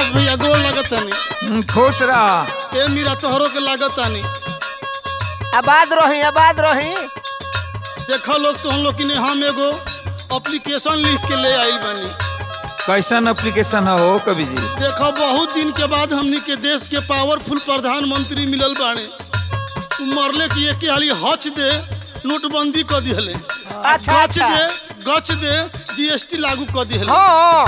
प्रकाश भैया गोर लगतानी हम्म, खुश रह ए मीरा तोहरो के लागतानी आबाद रही आबाद रही देखो लोग तो हम लोग कि हम एगो एप्लीकेशन लिख के ले आइल बानी कैसन एप्लीकेशन है हो कवि जी देखो बहुत दिन के बाद हमनी के देश के पावरफुल प्रधानमंत्री मिलल बाने उ मरले कि एक हाली हच दे नोटबंदी कर दिहले अच्छा, गच अच्छा। दे गच दे जीएसटी लागू कर दिहले हाँ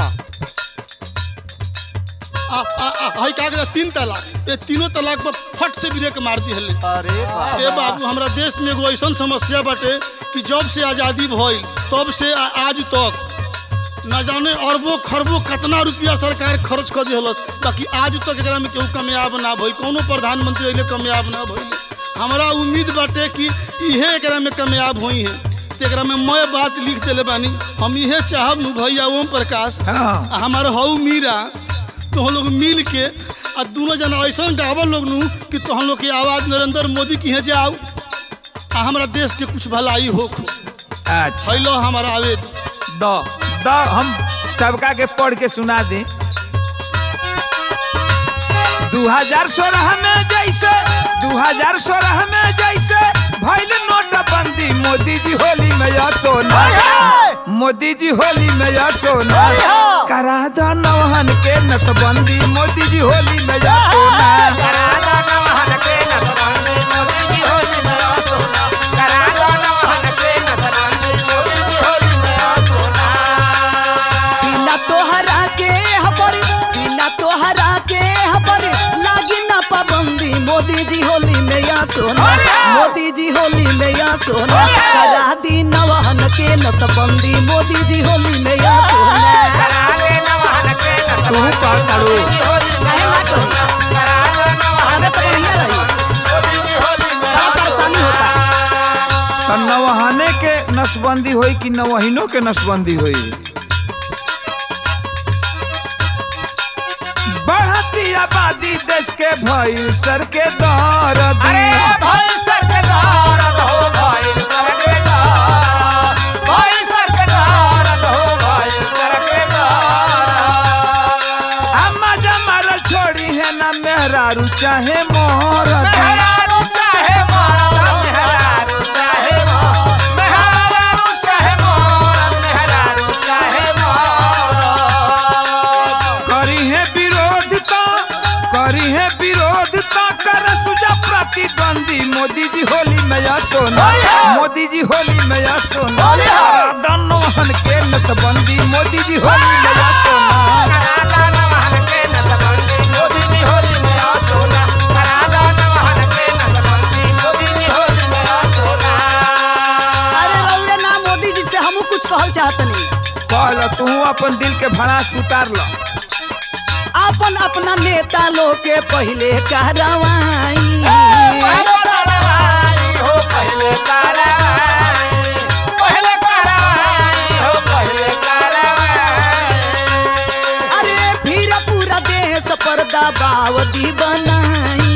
आ आ आ हई का कहता तीन तलाक ये तीनों तलाक पर फट से ब्रेक मार दिहले अरे बाप ए बाबू हमरा देश में एगो ऐसन समस्या बाटे कि जब से आज़ादी भइल तब से आ, आज तक न जाने अरबों खरबों कितना रुपया सरकार खर्च कर दिहलस बाकी आज तक एकरा में केहू कामयाब ना भइल कोनो प्रधानमंत्री अइले कामयाब ना भइल हमरा उम्मीद बाटे कि इहे एकरा में कामयाब होई है तो एकरा में मैं बात लिख देले बानी हम इहे चाहब नु भैया ओम प्रकाश हाँ आ हमार हऊ मीरा तो हम लोग मिल के आ दोनों जना ऐसा गावल लोग नु कि तो हम लोग की आवाज नरेंद्र मोदी की है जाओ आ हमारा देश के कुछ भलाई हो खो अच्छा फैलो हमारा आवेदन द द हम सबका के पढ़ के सुना दी 2016 में जैसे 2016 में जैसे भइल नोटबंदी मोदी जी होली में या सोना मोदी जी होली में या सोना करा दो नौहन के नसबंदी मोदी जी होली में या सोना बिना तोहरा के हबरी बिना तोहरा के हबरी लागी ना पाबंदी मोदी जी होली में या सोना मोदी जी होली में या सोना करा दी नवहन के नसबंदी मोदी जी होली में या सोना तू पढ़ करू काहे ना करी अबे तो बढ़िया रही बड़ा परेशानी होता तो नवहाने के नसबंदी होई कि नवहीनों के नसबंदी होई बढ़ती आबादी देश के भइल सर के दर अरे भाई सरकार हो भाई सरकार भाई सरकार हो भाई सरकार अम्मा जमार छोड़ी है ना मेहरारू चाहे मोर मेहरारू चाहे मारा मेहरारू चाहे मारा मेहरारू चाहे मारा मेहरारू चाहे मारा करी है विरोध तो करी है विरोध तो कर सुजा प्रतिद्वंदी मोदी जी होली में या सोना मोदी जी होली में या सोना दनोहन के नसबंदी मोदी जी होली में या सोना अरे रौरे ना मोदी जी से हमू कुछ कहल चाहतनी कहल तू अपन दिल के भड़ास उतार लो अपन अपना नेता लोग के पहले कहरवाई अरे फिर पूरा देश पर दबावती बनाई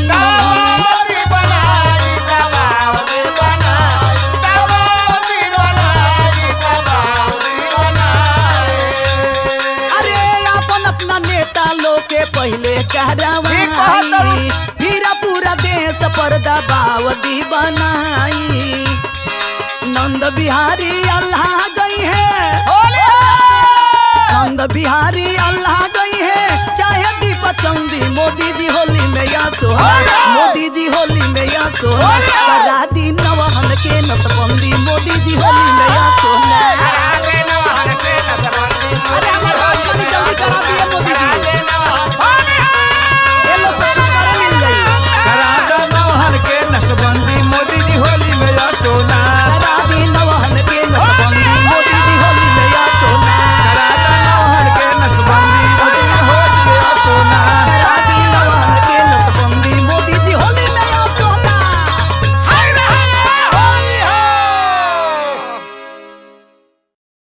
अरे अपन अपना नेता लोग के पहले ठीक कहत कहरवाई बानी। फिर पूरा देश पर दबावती बनाई नंद बिहारी अल्लाह गई है नंद बिहारी अल्लाह गई है चाहे दीप चंदी मोदी जी होली में या सोहर मोदी जी होली में या सोहर करा दी नवहन के नसबंदी मोदी जी होली में या सोहर